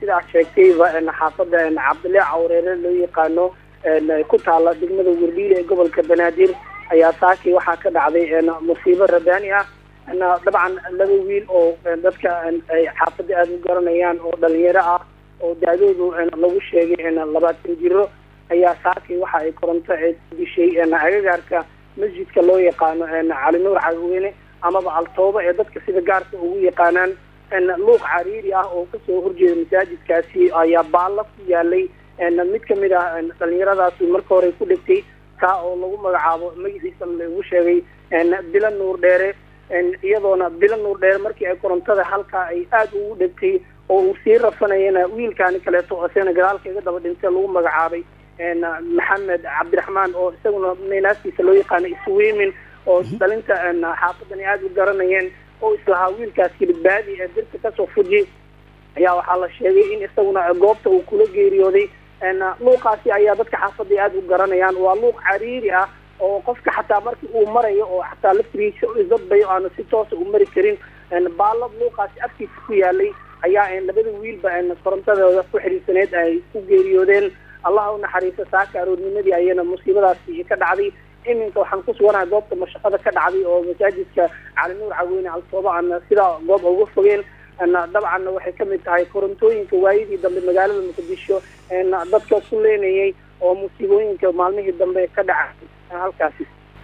sidaa sheegtayba xaafada cabdile cawreere loo yaqaano ku taala degmada werdhiile ee gobolka banaadir ayaa saakii waxaa ka dhacday musiibo rabaani ah dabcan laba wiil oo dadka ay xaafada aada u garanayaan oo dhalinyaro ah oo da-doodu lagu sheegay labaatan jiro ayaa saakii waxa ay koronto dishay agagaarka masjidka loo yaqaano cali nuur cagweyne amaba altooba ee dadka sida gaarka ugu yaqaanaan luuq cariiri ah oo kasoo horjeeda masaajidkaasi ayaa baalla ku yaalay mid kamid ah dhalinyaradaasi marka hore ku dhegtay kaa oo lagu magacaabo magaciisa lagu sheegay bilo nuur dheere iyadoona bilo nuur dheere markii ay korontada halkaa ay aada ugu dhegtay oo uu sii rafanayana wiilkaani kaleeto oo isagana gadaalka iga daba dhintay lagu magacaabay maxamed cabdiraxmaan oo isaguna naynaasiisa loo yaqaano iswimin oo dhalinta xaafadani aada u garanayeen oo islahaa wiilkaasi badbaadi ee dirta kasoo fuji ayaa waxaa la sheegay in isaguna goobta uu kula geeriyooday luuqaasi ayaa dadka xaafadai aada u garanayaan waa luuq cariiri ah oo qofka xataa markii uu marayo oo xataa laftigiisa isdadbayo aanu si toosa u mari karin baallad luuqaasi afkiisa ku yaalay ayaa labada wiilba korontadooda ku xiriirsaneed ay ku geeriyoodeen allaha u naxariista saaka aroornimadii ayana musiibadaasi ka dhacday iminka waxaan ku suganahay goobta mashaqada ka dhacday oo masaajidka cali nuur caweyne altooba aan sidaa goob uga fogeen dabcanna waxay kamid tahay korontooyinka waayadii dambe magaalada muqdisho dadka ku leenayay oo musiibooyinka maalmihii dambe ka dhacay halkaasi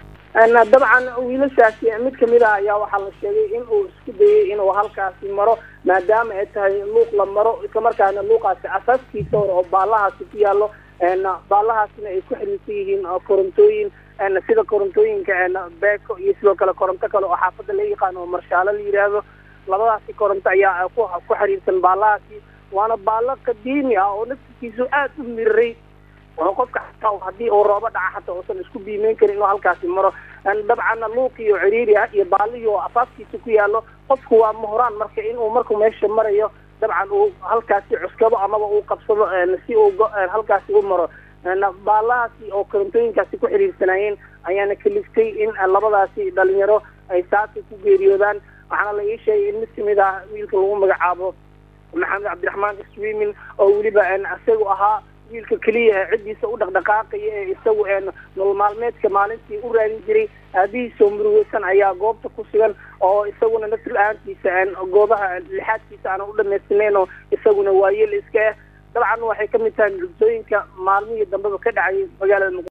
dabcan wiilashaasi mid kamid ah ayaa waxaa la sheegay in uu isku dayay inuu halkaasi maro maadaama ay tahay luuq la maro islamarkaana luuqaasi asaaskiisa hore oo baalahaasi ku yaalo baalahaasina ay ku xiriirsan yihiin korontooyin sida korontooyinka beeko iyo sidoo kale koronto kale oo xaafada la yaqaano oo marshaalo la yidhaahdo labadaasi koronto ayaa ku ku xiriirsan baalahaasi waana baalo qadiimi ah oo naftikiisu aada u miriray oo qofka xataa haddii uu roobo dhaca xataa uusan isku biimeyn karin inuu halkaasi maro dabcanna luuqii oo ciriiri ah iyo baalihii oo afaaskiisa ku yaalo qofku waa muhraan marka inuu markuu meesha marayo dabcan uu halkaasi cuskado amaba uu qabsado si uu halkaasi u maro baalahaasi oo korontooyinkaasi ku xiriirsanaayeen ayaana kaliftay in labadaasi dhalinyaro ay saaka ku geeriyoodaan waxaana la ii sheegay in mid kamid ah wiilka lagu magacaabo maxamed cabdiraxmaan swimin oo weliba isagu ahaa wiilka keliya ciddiisa u dhaqdhaqaaqaya ee isagu nolol maalmeedka maalintii u raadin jiray aabihiisoo murugeysan ayaa goobta ku sugan oo isaguna nafsi la-aantiisa goobaha lixaadkiisa aana u dhamaystirnayn oo isaguna waayeel iska ah dabcan waxay kamid tahay mucjisooyinka maalmihii dambeba ka dhacay magaalada